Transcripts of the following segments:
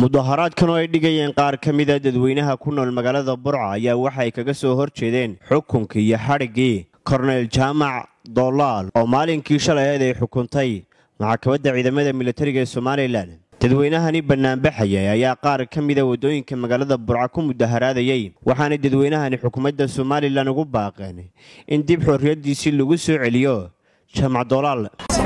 mudaharaadkan oo ay dhigayeen qaar ka mida dadweynaha ku nool magaalada burca ayaa waxay kaga soo hor jeedeen xukunkii iyo xadhiggii korneyl jaamac doolaal oo maalinkii shalay aheed ay xukuntay maxkamadda ciidamada militariga ee somalilan dadweynahani bannaanbaxayay ayaa qaar ka mida waddooyinka magaalada burca ku mudaharaadayey waxaanay dadweynahani xukuumadda somalilan ugu baaqeen in dib xorriyaddiisii lagu soo celiyo jaamac doolaal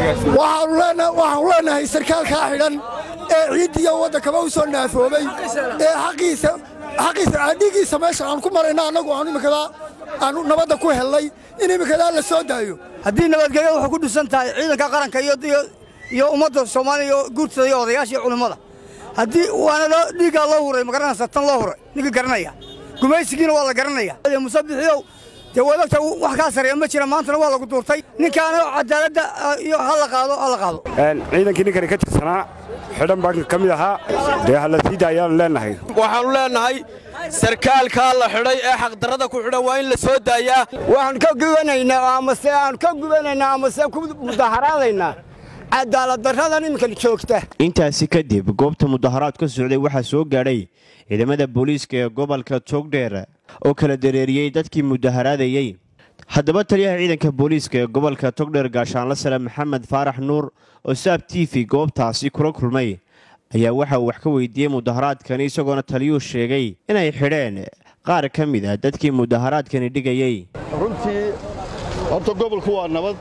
waxaanu leenahay sarkaalkaa xidhan ee ciiddiiyo waddankaba u soo naafoobay ee xaqiisa adhigiisa meesha aan ku marayna annagu aanu imikadaa aanu nabadda ku hellay in imikadaa la soo daayo haddii nabadgelyo waxay ku dhisan tahay ciidanka qaranka iyo ummadda soomaaliya iyo guurtada iyo odayaasha iyo culimmada haddii waana loo dhiiggaa loo huray magaranaysa tan loo huray ninka garanaya gumaysigiina waa la garanaya musabixiyow dee wadagta wax kaa sareeya ma jira maantana waa lagu duurtay ninkaana cadaaladda iyo ha la qaado ha la qaado ciidankii ninkani ka tirsanaa xidhan baan ka mid ahaa dee halasiida ayaanu leennahay waxaannu leennahay sarkaalkaa la xidhay ee xaqdarrada ku xidhan waa in la soo daayaa waxaan ka gubanaynaa amase aan ka gubanaynaa amase ku mudaharaadaynaa cadaaladdarradan iminkan joogta intaasi kadib goobta mudaharaad ka socday waxaa soo gaadhay ciidamada booliiska ee gobolka togdheer oo kala dareeriyey dadkii mudaharaadayey haddaba taliyaha ciidanka booliiska ee gobolka togdheer gaashaanla sare maxamed faarax nuur oo saab t v goobtaasi kula kulmay ayaa waxa uu wax ka weydiiyey mudaharaadkani isagoona taliyuu sheegay inay xidheen qaar ka mid ah dadkii mudaharaadkani dhigayey runtii horta gobolku waa nabad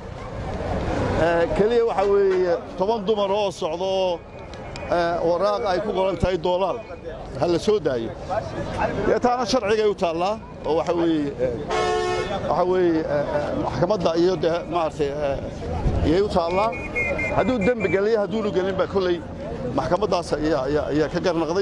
keliya waxaa weeye toban dumar oo socda oo waraaq ay ku qoran tahay doolaal ha la soo daayo dee taana sharcigay u taallaa oo waxa weeye waxaa weeye maxkamadda iyo dee maaragtay iyay u taallaa hadduu dembi geliya hadduunu gelin baa kolley maxkamaddaas ayaa ka garnaqday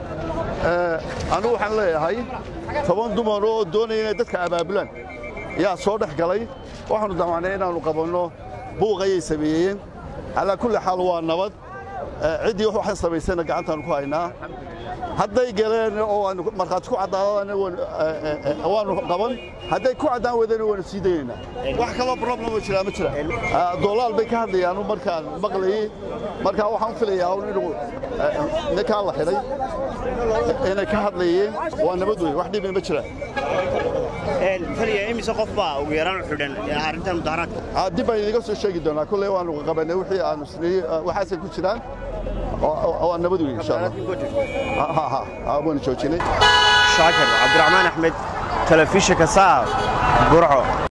anigu waxaan leeyahay toban dumar oo doonaya inay dadka abaabulaan yaa soo dhex galay waxaannu damacnay inaannu qabanno buuq ayay sameeyeen calaa kulli xaal waa nabad ciddii waxay samaysayna gacantaannu ku haynaa hadday galeen oo aanu markhaati ku caddaadana waannu qaban hadday ku caddaan weydana waanu sii daynaynaa wax kaloo problemo jiraa ma jira doolaal bay ka hadlayaanu markaan maqlayey markaa waxaan filayaa un inuu ninkaa la xidhay inay ka hadlayeen waa nabad wey wax dhibi ma jiraan imise qof baa ugu yaraan xidhan arrintan mudaharaadka dib baan idiga soo sheegi doonaa kolley waanu qabanay wixii aanu isnii waxaasay ku jiraan waa nabad wey insha allah waanu joojinay shaakir cabdiraxmaan axmed telefishinka saab burco